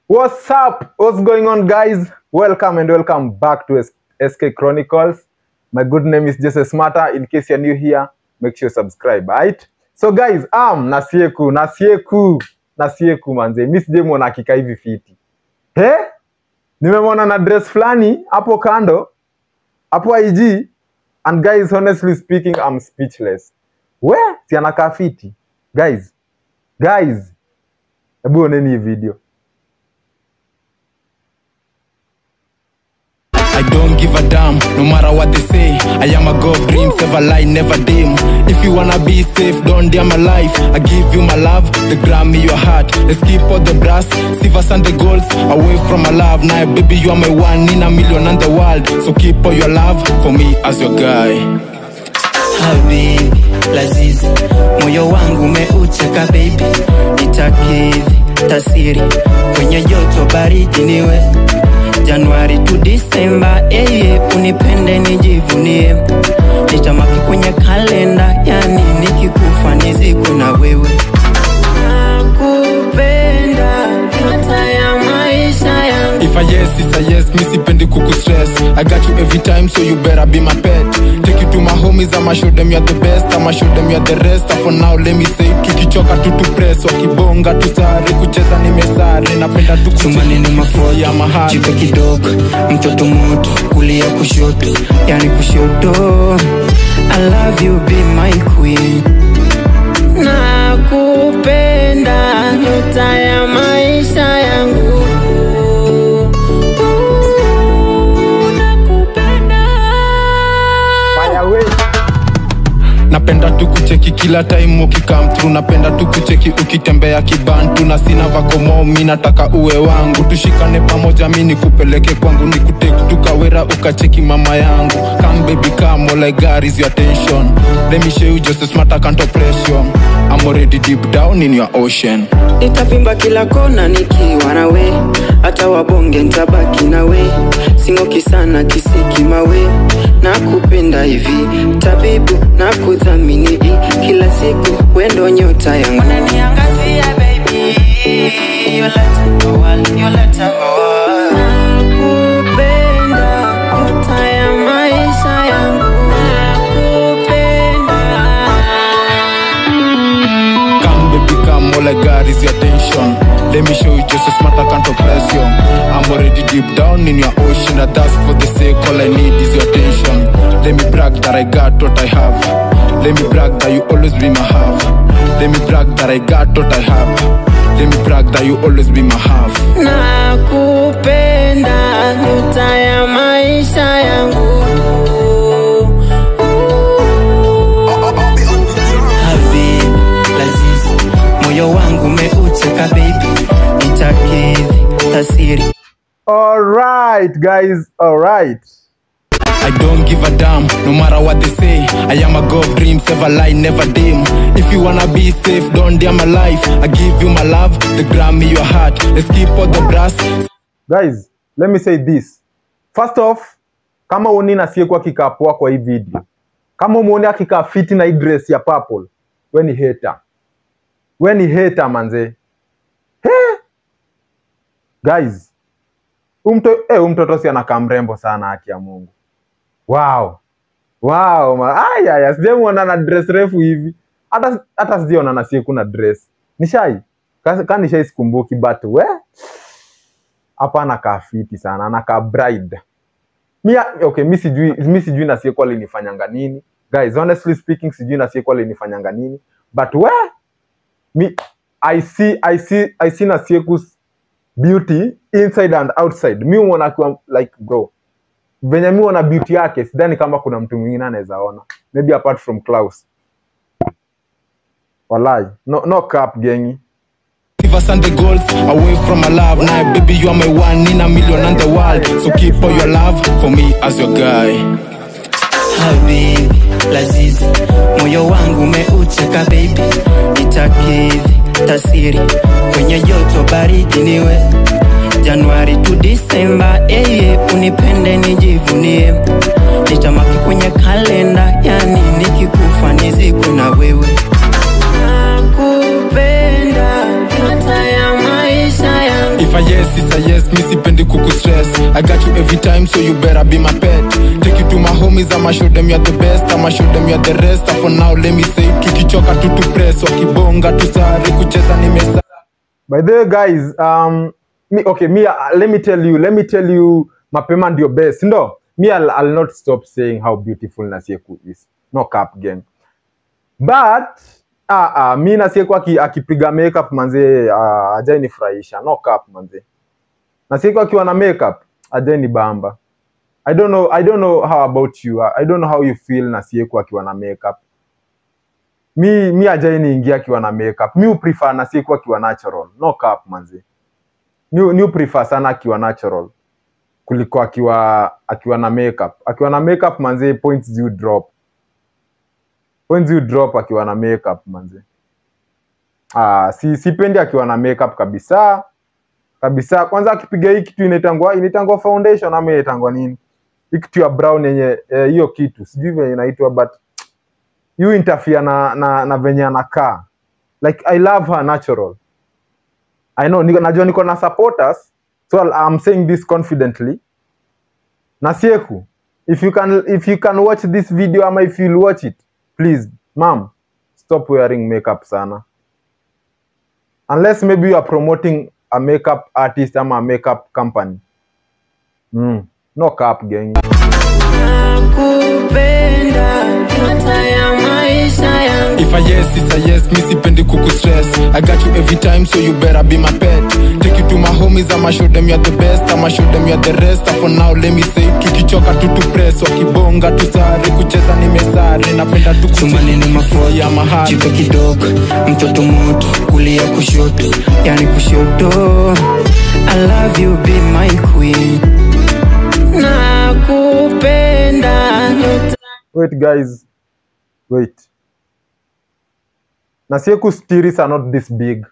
What's up? What's going on, guys? Welcome and welcome back to S- SK Chronicles. My good name is Jesse Smarter. In case you're new here, make sure you subscribe, right? So guys, um, Nasieku, Nasieku, Nasieku manze. Mimi sijemwona akika hivi fiti. He? Nimemwona na dress fulani hapo kando, hapo IG. And guys, honestly speaking, I'm speechless. We, si anakaa fiti. Guys, guys, hebu oneni hii video. I don't give a damn, no matter what they say. I am a god of dreams, ever lie, never dim. If you wanna be safe, don't dare my life. I give you my love, the Grammy, your heart. Let's keep all the brass, silvers and the golds away from my love. Now, baby, you are my one in a million and the world. So keep all your love for me as your guy. Habibi lazizi, moyo wangu umeucheka baby, nitakidhi tasiri kwenye joto baridi niwe Januari tu Disemba, eye unipende nijivunie, nitamaki kwenye kalenda, yani nikikufa nizikwe na wewe. Nakupenda nyota ya maisha yangu. If I yes, it's a yes, me sipendi kuku stress. I got you every time, so you better be my pet. Take you to my homies, I'ma show them you're the best. I'ma show them you're the rest. And for now, let me say, tukichoka tu tu press, wakibonga tu sare, kucheza nimesare, napenda tu chumani ni mafoto ya mahali. jipe kidogo mtoto moto kulia kushoto yani kushoto I love you be my queen nakupenda nyota ya maisha yangu nakupenda Fire away. napenda tu kucheki kila time ukikam through napenda tu kucheki ukitembea kibantu na sina vakomo mi nataka uwe wangu tushikane pamoja mi nikupeleke kwangu nikuteki tukawera ukacheki mama yangu come baby come all I got is your attention let me show you just a smart I can't oppression I'm already deep down in your ocean nitavimba kila kona nikiwa nawe hata wabonge ntabaki nawe singoki sana kisiki mawe na kupenda hivi tabibu na kudhamini hii kila siku wendo nyota yangu unaniangazia baby yoleta ngowali yoleta ngowali nakupenda nyota ya maisha yangu nakupenda Come baby come all I got is your attention Let me show you just a smart I can't oppress you I'm already deep down in your ocean And that's for the sake all I need is your attention Let me brag that I got what I have Let me brag that you always be my half Let me brag that I got what I have Let me brag that you always be my half nakupenda nyota ya maisha yangu Habibi lazizi moyo wangu umeucheka baby nitakidhi tasiri Alright, guys. Alright. I don't give a damn, no matter what they say. I am a god of dreams, ever lie, never dim. If you wanna be safe, don't dare my life. I give you my love, the Grammy, your heart. Let's keep all the brass. Guys, let me say this. First off, kama uoni nasiyekuwa kikaa poa kwa hii video, kama umuoni akikaa fiti na hii dress ya purple, we ni hater. We ni hater manze. He? Guys, umto, eh, huyu mtoto si anakaa mrembo sana haki ya Mungu. Wow. Wow, ma- aya ya sijamuona na dress refu hivi. Hata hata sijaona na siku na dress. Nishai. Ka, ka nishai sikumbuki but we hapa anakaa fiti sana, anakaa bride. Mi okay, mi sijui mi sijui na siku alinifanyanga nini. Guys, honestly speaking sijui na siku alinifanyanga nini. But we mi I see I see I see na Sieku's beauty inside and outside. Mi uona akiwa like bro venye mi uona beauty yake sidhani kama kuna mtu mwingine anaweza ona maybe apart from Klaus walai no, no cap gengi Silvers and the golds away from my love. Now, baby, you are my one in a million and the world. So keep all your love for me as your guy. Habibi lazizi moyo wangu umeucheka baby nitakidhi tasiri kwenye joto baridi niwe Januari tu Disemba, eye unipende nijivunie, nitamaki kwenye kalenda, yani nikikufa nizikwe na wewe. Nakupenda nyota ya maisha yangu If I yes, yes is a yes mi sipendi kuku stress i got you every time so you better be my pet take you to my homies i'ma show them you're the best i'ma show them you're the rest for now let me say tukichoka tu tu press wakibonga tusare kucheza nimesa by the way guys um me, okay me uh, let me tell you let me tell you mapema ndio best ndo me I'll, I'll not stop saying how beautiful nasieku is no cap gang but ah, ah, mi nasieku aki- akipiga makeup manze uh, ajai nifurahisha no cap manze nasieku akiwa na makeup ajai ni bamba i don't know i don't know how about you i don't know how you feel nasieku akiwa na makeup mi mi ajai niingia akiwa na makeup mi uprefer na siku akiwa natural no cap manzi mi mi prefer sana akiwa natural kuliko akiwa akiwa na makeup akiwa na makeup manzi points you drop points you drop akiwa na makeup manzi ah si sipendi akiwa na makeup kabisa kabisa kwanza akipiga hii kitu inaitangwa inaitangwa foundation ama inaitangwa nini hii kitu ya brown yenye eh, hiyo kitu sijui venye inaitwa but you interfere na, na, na venye anakaa like i love her natural i know niko, najua niko na supporters so I'll- i'm saying this confidently nasieku if you can if you can watch this video ama if you'll watch it please mom stop wearing makeup sana unless maybe you are promoting a makeup artist ama a makeup company mm. no cap gang nakupenda nyota ya maisha yangu If a yes is a yes, mi sipendi kuku stress. I got you every time, so you better be my pet. Take you to my homies, I'ma show them you're the best. I'ma show them you're the rest. For now, let me say, tukichoka tu tu press, wakibonga tusare, kucheza nimesare, napenda tu Tumaneno mafuata ya mahali. jipe kidogo mtoto moto kulia kushoto yani kushoto I love you be my queen nakupenda nyota wait guys wait nasieku stiris are not this big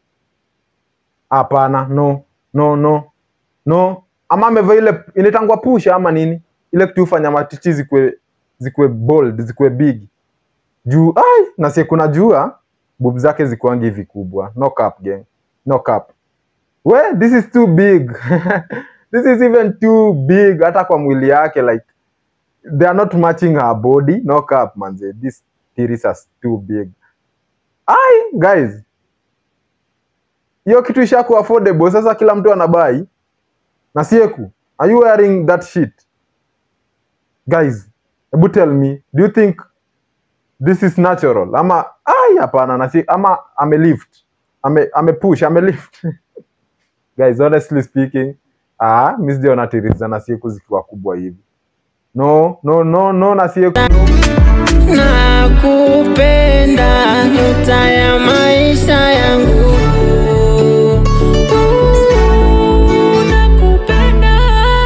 hapana no no no no ama amevaa ile inaitangwa pusha ama nini ile kitu hufanya matichi zikwe zikwe bold zikwe big juu ai nasieku najua bub zake zikuangi hivi kubwa no cap gang no cap we this is too big this is even too big hata kwa mwili yake like they are not matching her body no cap manze this series is too big ai guys hiyo kitu ishaku affordable sasa kila mtu anabai na sieku are you wearing that shit guys hebu tell me do you think this is natural ama ai hapana na si ama ame lift ame ame push ame lift guys honestly speaking ah mi sijaona tiriza na sieku zikiwa kubwa hivi no no no no na sieku nakupenda nyota ya maisha yangu nakupenda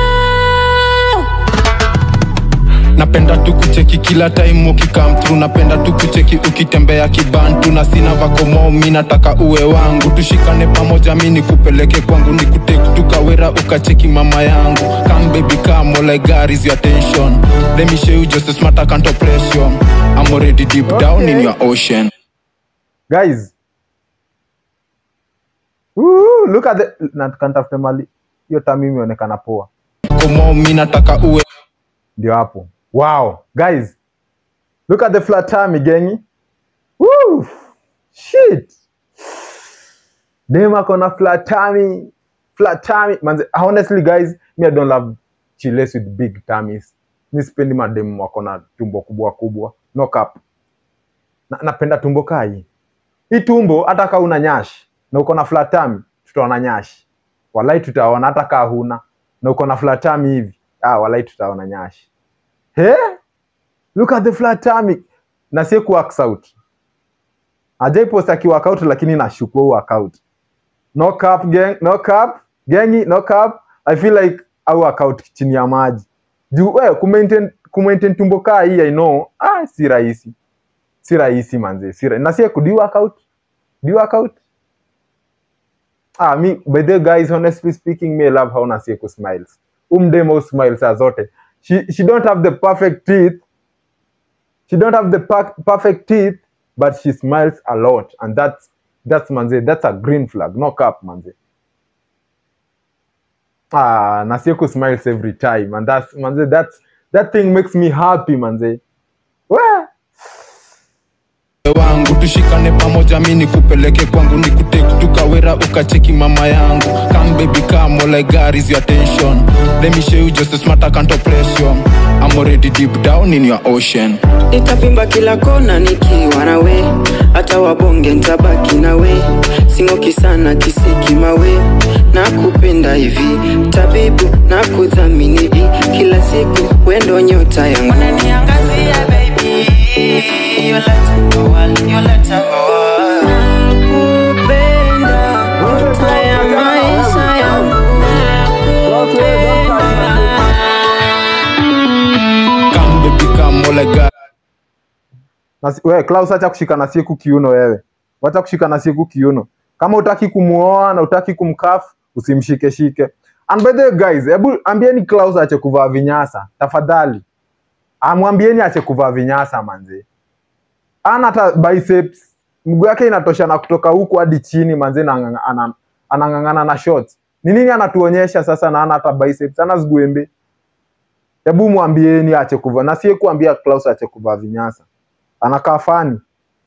napenda tu kucheki kila time ukikam through napenda tu kucheki ukitembea kibantu na sina vakomo mi nataka uwe wangu tushikane pamoja mi nikupeleke kwangu nikutek tukawera ukacheki mama yangu come baby come all I got is your attention let me show you just a smart account of pressure I'm already deep down in your ocean guys Woo, look at the na tukantafute mali hiyo tami imeonekana poa komo mi nataka uwe ndio hapo wow guys look at the flat tummy gengi Woo, shit dem ako na flat tummy flat tummy manze honestly guys me i don't love chiles with big tummies mi sipendi mademu wako na tumbo kubwa kubwa no cap na, napenda tumbo kaa hii hii tumbo hata kaa una nyash na uko na flat tummy tutaona nyash walai tutaona hata kaa huna na uko na flat tummy hivi ah walai tutaona nyash He? Look at the flat tummy. Na si ku works out. Ajai post aki work out lakini nashukua work out. No cap gang, no cap. Gangi, no cap. I feel like au work out chini ya maji. Juu wewe ku maintain ku maintain tumbo kaa hii I know. Ah, si rahisi. Si rahisi manze. Si rahisi. Na si ku do you work out? Do you work out? Ah, me, by the way, guys, honestly speaking, me love how Nasieko smiles. Umdemo smiles saa zote. She, she don't have the perfect teeth. She don't have the per perfect teeth, but she smiles a lot. And that's, that's manze, that's a green flag. No cap, manze. ah, Nasieku smiles every time and that's manze that's that thing makes me happy manze. Wah! wangu tushikane pamoja mi nikupeleke kwangu nikutake tukawera ukacheki mama yangu come baby come all I got is your attention let me show you just a smart I can't oppression I'm already deep down in your ocean nitavimba kila kona nikiwa nawe hata wabonge ntabaki nawe singoki sana kisiki mawe na kupenda hivi tabibu na kudhamini kila siku wendo nyota yangu unaniangazia baby you let it go all, you let it go all. Nakupenda, nyota ya maisha yangu nakupenda come baby come all I got Nasi, we, Klaus acha kushika Nasieku kiuno wewe. Wacha kushika Nasieku kiuno. Kama utaki kumuoa na utaki kumkafu, usimshike shike. And by the way guys, hebu ambieni Klaus ache kuvaa vinyasa tafadhali. Amwambieni ache kuvaa vinyasa manze. Ana hata biceps. Mguu yake inatosha na kutoka huku hadi chini manze na ang'ang'a- ana- anang'ang'ana na shorts. Ni nini anatuonyesha sasa na ana hata biceps? Ana ziguembe. Hebu mwambieni ache kuvaa. Na siye kuambia Klaus ache kuvaa vinyasa anakaa fani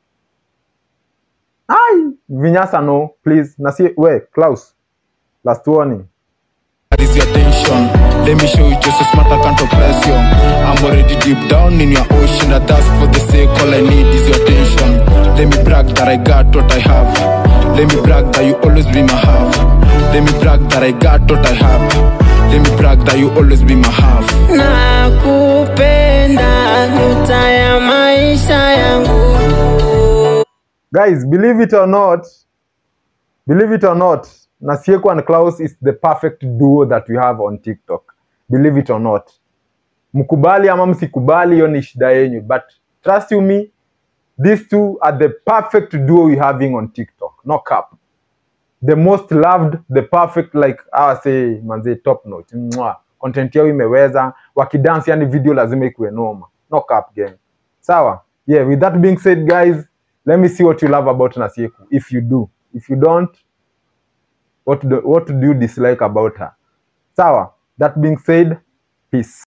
ai vinyasa no please na si we Klaus last warning is your attention let me show you just a smart I can't oppress you I'm already deep down in your ocean and that's for the sake all I need is your attention let me brag that I got what I have let me brag that you always be my half let me brag that I got what I have let me brag that you always be my half nakupenda nyota ya maisha yangu guys believe it or not believe it or not Nasieku and Klaus is the perfect duo that we have on TikTok believe it or not mkubali ama msikubali hiyo ni shida yenyu but trust you me these two are the perfect duo we having on TikTok no cap the most loved the perfect like I say manze top notch Mwah. content yao imeweza wakidance yani video lazima ikuwe noma no cap gang sawa yeah with that being said guys let me see what you love about Nasieku if you do if you don't what do, what do you dislike about her sawa that being said peace